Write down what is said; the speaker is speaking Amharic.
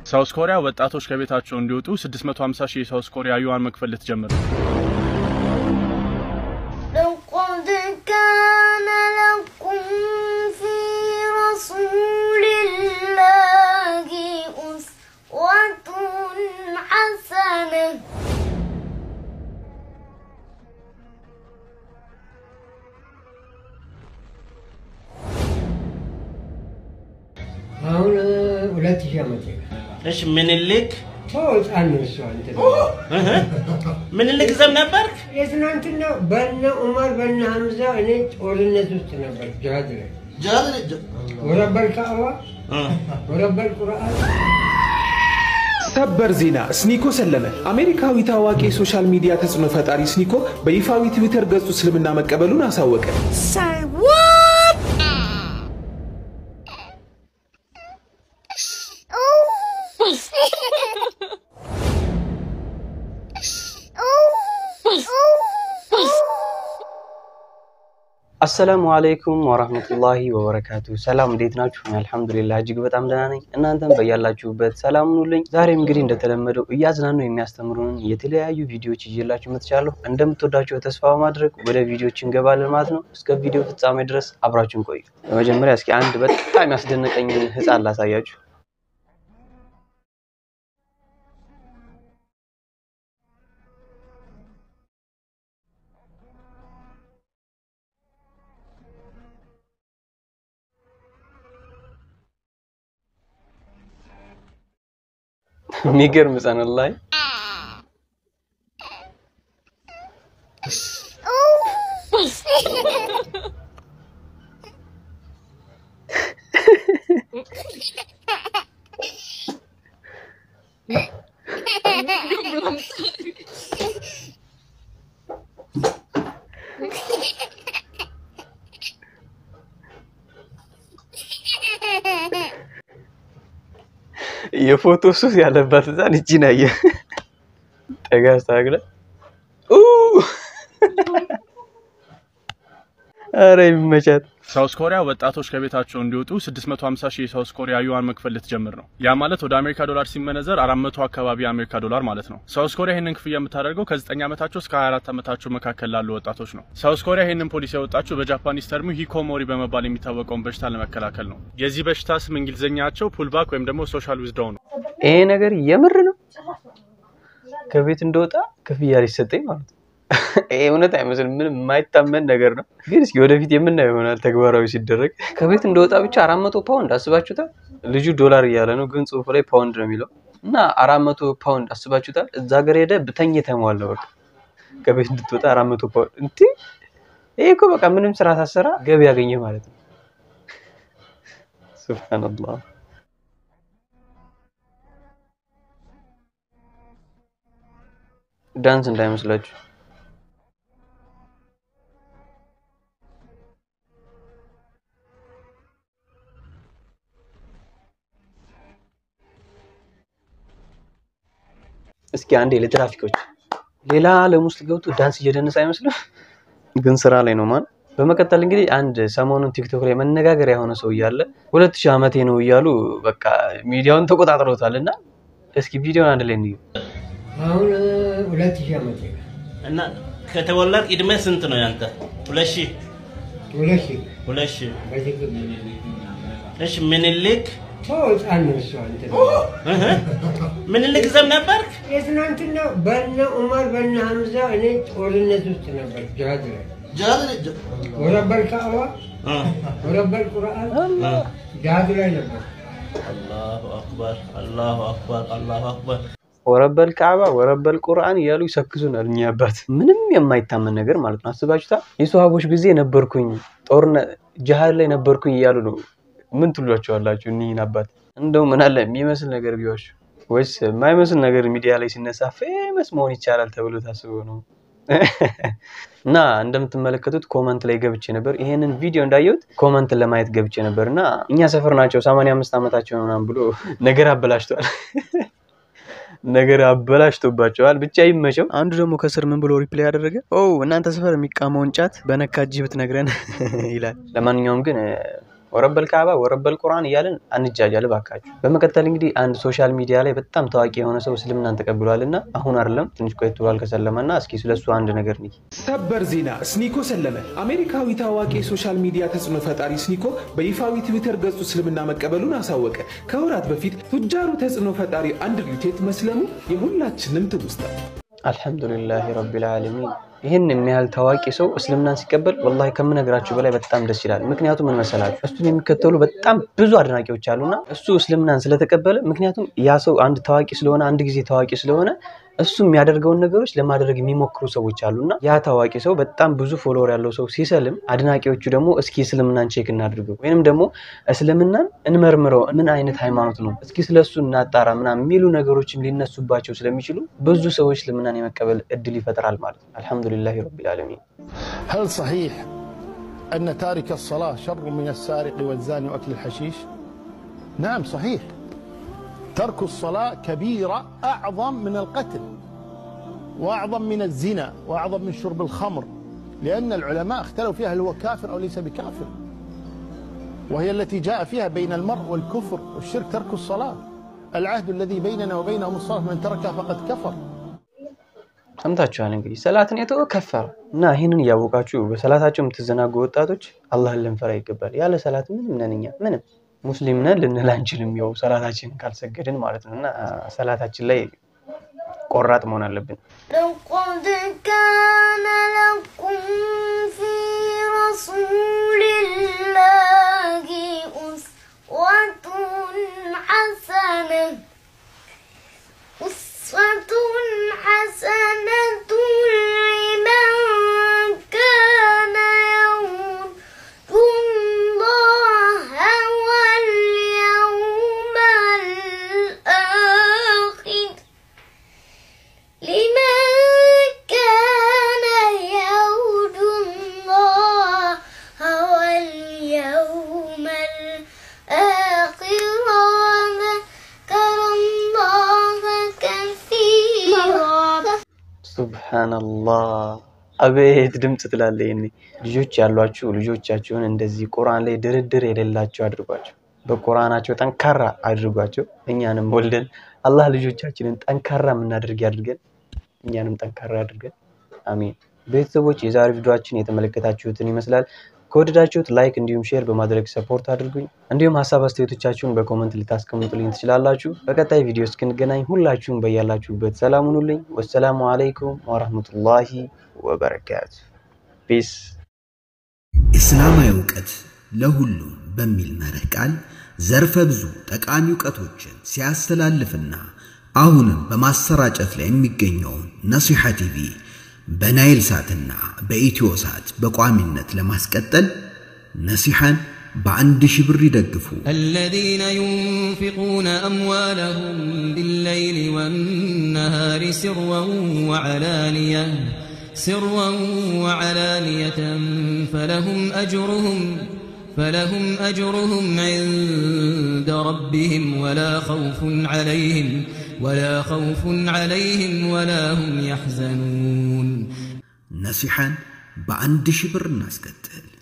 ሳውስ ኮሪያ ወጣቶች ከቤታቸው እንዲወጡ 650 ሺህ የሳውስ ኮሪያ ዩዋን መክፈል ልትጀምር ነው። لقد كان لكم في رسول الله أسوة حسنة አሁን ሁለት ሺህ ዓመት እሺ ምኒልክ ሰው ህፃን ነው እሷ እንትን እህ፣ ምኒልክ ዘብ ነበርክ? የትናንትና በነ ዑመር በነ ሐምዛ እኔ ጦርነት ውስጥ ነበር ጅሃድ ላይ ወረበል ካዕባ ወረበል ቁርአን ሰበር ዜና ስኒኮ ሰለመ። አሜሪካዊ ታዋቂ የሶሻል ሚዲያ ተጽዕኖ ፈጣሪ ስኒኮ በይፋዊ ትዊተር ገጹ እስልምና መቀበሉን አሳወቀ። አሰላሙ አለይኩም ወራህመቱላሂ ወበረካቱ። ሰላም እንዴት ናችሁ? እኔ አልሐምዱሊላህ እጅግ በጣም ደህና ነኝ። እናንተም በያላችሁበት ሰላም ሁኑልኝ። ዛሬም እንግዲህ እንደተለመደው እያዝናኑ የሚያስተምሩን የተለያዩ ቪዲዮዎች ይዤላችሁ መጥቻለሁ። እንደምትወዳቸው ተስፋ በማድረግ ወደ ቪዲዮዎች እንገባለን ማለት ነው። እስከ ቪዲዮ ፍጻሜ ድረስ አብራችሁን ቆዩ። በመጀመሪያ እስኪ አንድ በጣም ያስደነቀኝን ህፃን ላሳያችሁ። የሚገርም ህፃን ላይ የፎቶ ሱስ ያለባት ህፃን እጅን አየ ጠጋ አስተካክለ አረ የሚመቻት ሳውስ ኮሪያ ወጣቶች ከቤታቸው እንዲወጡ 650 ሺህ የሳውስ ኮሪያ ዩዋን መክፈል ልትጀምር ነው። ያ ማለት ወደ አሜሪካ ዶላር ሲመነዘር 400 አካባቢ የአሜሪካ ዶላር ማለት ነው። ሳውስ ኮሪያ ይህንን ክፍያ የምታደርገው ከ9 ዓመታቸው እስከ 24 ዓመታቸው መካከል ላሉ ወጣቶች ነው። ሳውስ ኮሪያ ይህንን ፖሊሲ ያወጣችው በጃፓኒስ ተርሙ ሂኮሞሪ በመባል የሚታወቀውን በሽታ ለመከላከል ነው። የዚህ በሽታ ስም እንግሊዝኛቸው ፑልባክ ወይም ደግሞ ሶሻል ዊዝዳው ነው። ይሄ ነገር የምር ነው። ከቤት እንደወጣ ክፍያ ሊሰጠኝ ማለት ነው። ይሄ እውነት አይመስልም። ምንም የማይታመን ነገር ነው። ግን እስኪ ወደፊት የምናየው ይሆናል ተግባራዊ ሲደረግ። ከቤት እንደወጣ ብቻ አራት መቶ ፓውንድ አስባችሁታል? ልጁ ዶላር እያለ ነው፣ ግን ጽሁፉ ላይ ፓውንድ ነው የሚለው እና አራት መቶ ፓውንድ አስባችሁታል? እዛ ሀገር ሄደ ብተኝ ተሟል ነው በቃ ከቤት እንድትወጣ አራት መቶ ፓውንድ እንዴ! ይሄ እኮ በቃ ምንም ስራ ሳሰራ ገቢ ያገኘ ማለት ነው። ሱብሃንአላህ ዳንስ እንዳይመስላችሁ። እስኪ አንዴ ለትራፊኮች ሌላ ዓለም ውስጥ ገብቶ ዳንስ እየደነሰ አይመስልም? ግን ስራ ላይ ነው ማን። በመቀጠል እንግዲህ አንድ ሰሞኑን ቲክቶክ ላይ መነጋገሪያ የሆነ ሰው እያለ ሁለት ሺህ ዓመቴ ነው እያሉ በቃ ሚዲያውን ተቆጣጥረውታል። እና እስኪ ቪዲዮን አንድ ላይ እንዩ። አሁን ሁለት ሺህ ዓመት እና ከተወለድክ እድሜ ስንት ነው ያንተ? ሁለት ሺህ ሁለት ሺህ ሁለት ሺህ በትክክል እሺ ምኒልክ ሰው ህፃን ነው እሷ እንትን እህ፣ ምኒልክ ዘብ ነበርክ? የትናንትና በነ ዑመር በነ ሐምዛ እኔ ጦርነት ውስጥ ነበር ጅሃድ ላይ ወረበል ካዕባ እ፣ ወረበል ቁርአን ጅሃድ ላይ ነበር። አላሁ አክበር አላሁ አክበር አላሁ አክበር ወረበል ካዕባ ወረበል ቁርአን እያሉ ይሰክሱናል። እኛ አባት ምንም የማይታመን ነገር ማለት ነው። አስባችሁታ የሰሃቦች ጊዜ ነበርኩኝ ጦርነት ጅሃድ ላይ ነበርኩኝ እያሉ ነው። ምን ትሏቸዋላችሁ? እኒህን አባት እንደው ምን አለ የሚመስል ነገር ቢዋሹ ወይስ የማይመስል ነገር ሚዲያ ላይ ሲነሳ ፌመስ መሆን ይቻላል ተብሎ ታስቦ ነው? እና እንደምትመለከቱት ኮመንት ላይ ገብቼ ነበር። ይሄንን ቪዲዮ እንዳየሁት ኮመንትን ለማየት ገብቼ ነበር እና እኛ ሰፈር ናቸው 85 ዓመታቸው ነው ምናምን ብሎ ነገር አበላሽቷል። ነገር አበላሽቶባቸዋል። ብቻ ይመቸው። አንዱ ደግሞ ከስር ምን ብሎ ሪፕላይ ያደረገ ኦ እናንተ ሰፈር የሚቃመውን ጫት በነካ እጅህ ብትነግረን ይላል። ለማንኛውም ግን ወረበል ካዕባ ወረበል ቁርአን እያለን አንጃጃል ባካችሁ። በመቀጠል እንግዲህ አንድ ሶሻል ሚዲያ ላይ በጣም ታዋቂ የሆነ ሰው እስልምናን ተቀብሏልና አሁን አይደለም ትንሽ ቆይቶ ብሏል ከሰለመና፣ እስኪ ስለሱ አንድ ነገር ንይ። ሰበር ዜና ስኒኮ ሰለመ። አሜሪካዊ ታዋቂ የሶሻል ሚዲያ ተጽዕኖ ፈጣሪ ስኒኮ በይፋዊ ትዊተር ገጹ እስልምና መቀበሉን አሳወቀ። ከወራት በፊት ቱጃሩ ተጽዕኖ ፈጣሪ አንድሪው ቴት መስለሙ የሁላችንም ትውስታ። አልሐምዱሊላህ ረቢል ዓለሚን። ይህን የሚያህል ታዋቂ ሰው እስልምናን ሲቀበል ወላሂ ከምነግራችሁ በላይ በጣም ደስ ይላል። ምክንያቱም ምን መሰላችሁ፣ እሱን የሚከተሉ በጣም ብዙ አድናቂዎች አሉና እሱ እስልምናን ስለተቀበለ ምክንያቱም ያ ሰው አንድ ታዋቂ ስለሆነ አንድ ጊዜ ታዋቂ ስለሆነ እሱ የሚያደርገውን ነገሮች ለማድረግ የሚሞክሩ ሰዎች አሉና ያ ታዋቂ ሰው በጣም ብዙ ፎሎወር ያለው ሰው ሲሰልም አድናቂዎቹ ደግሞ እስኪ እስልምናን ቼክ እናድርገው ወይንም ደግሞ እስልምናን እንመርምረው፣ ምን አይነት ሃይማኖት ነው፣ እስኪ ስለሱ እናጣራ ምናምን የሚሉ ነገሮችም ሊነሱባቸው ስለሚችሉ ብዙ ሰዎች እስልምናን የመቀበል እድል ይፈጥራል ማለት ነው። አልሐምዱሊላህ ረቢል ዓለሚን። هل صحيح أن تارك الصلاة شر من السارق والزاني وأكل الحشيش؟ نعم صحيح ترك الصلاة كبيرة أعظم من القتل وأعظم من الزنا وأعظم من شرب الخمر لأن العلماء اختلفوا فيها هل هو كافر أو ليس بكافر وهي التي جاء فيها بين المرء والكفر والشرك ترك الصلاة العهد الذي بيننا وبينهم الصلاة من تركها فقد كفر ሰምታችኋል እንግዲህ ሰላትን የተወ ከፈረ እና ይህንን እያወቃችሁ በሰላታቸው የምትዘናጉ ወጣቶች አላህን ልንፈራ ይገባል። ያለ ሰላት ምንም ነን እኛ ምንም ሙስሊም ነን ልንል አንችልም። ያው ሰላታችንን ካልሰገድን ማለት ነው እና ሰላታችን ላይ ቆራጥ መሆን አለብን። لقد كان لكم في رسول الله أسوة حسنة أسوة حسنة لمن كان يرجو الله واليوم الآخر لمن كان يرجو الله واليوم الآخر وذكر الله كثيرا ሱብሃነላህ አቤት ድምፅ ትላለ። ይኔ ልጆች ያሏችሁ ልጆቻችሁን እንደዚህ ቁርአን ላይ ድርድር የሌላቸው አድርጓቸው፣ በቁርአናቸው ጠንካራ አድርጓቸው። እኛንም ወልደን አላህ ልጆቻችንን ጠንካራ የምናደርግ ያድርገን፣ እኛንም ጠንካራ ያድርገን። አሚን። ቤተሰቦች የዛሬ ቪዲዮችን የተመለከታችሁትን ይመስላል። ከወደዳችሁት ላይክ እንዲሁም ሼር በማድረግ ሰፖርት አድርጉኝ። እንዲሁም ሀሳብ አስተያየቶቻችሁን በኮመንት ልታስቀምጡልኝ ትችላላችሁ። በቀጣይ ቪዲዮ እስክንገናኝ ሁላችሁም በያላችሁበት ሰላም ሁኑልኝ። ወሰላሙ አለይኩም ወረህመቱላሂ ወበረካቱ። ፒስ እስላማዊ እውቀት ለሁሉም በሚል መርህ ቃል ዘርፈ ብዙ ጠቃሚ እውቀቶችን ሲያስተላልፍና አሁንም በማሰራጨት ላይ የሚገኘውን ነሲሐ ቲቪ በናይል ሳትና በኢትዮ ሳት በቋሚነት ለማስቀጠል ነሲሐን በአንድ ሺህ ብር ይደግፉ። الذين ينفقون أموالهم بالليل والنهار سرا وعلانية سرا وعلانية فلهم أجرهم فلهم أجرهم عند ربهم ولا خوف عليهم ولا خوف عليهم ولا هم يحزنون ነሲሐን በአንድ ሺህ ብር እናስቀጥል።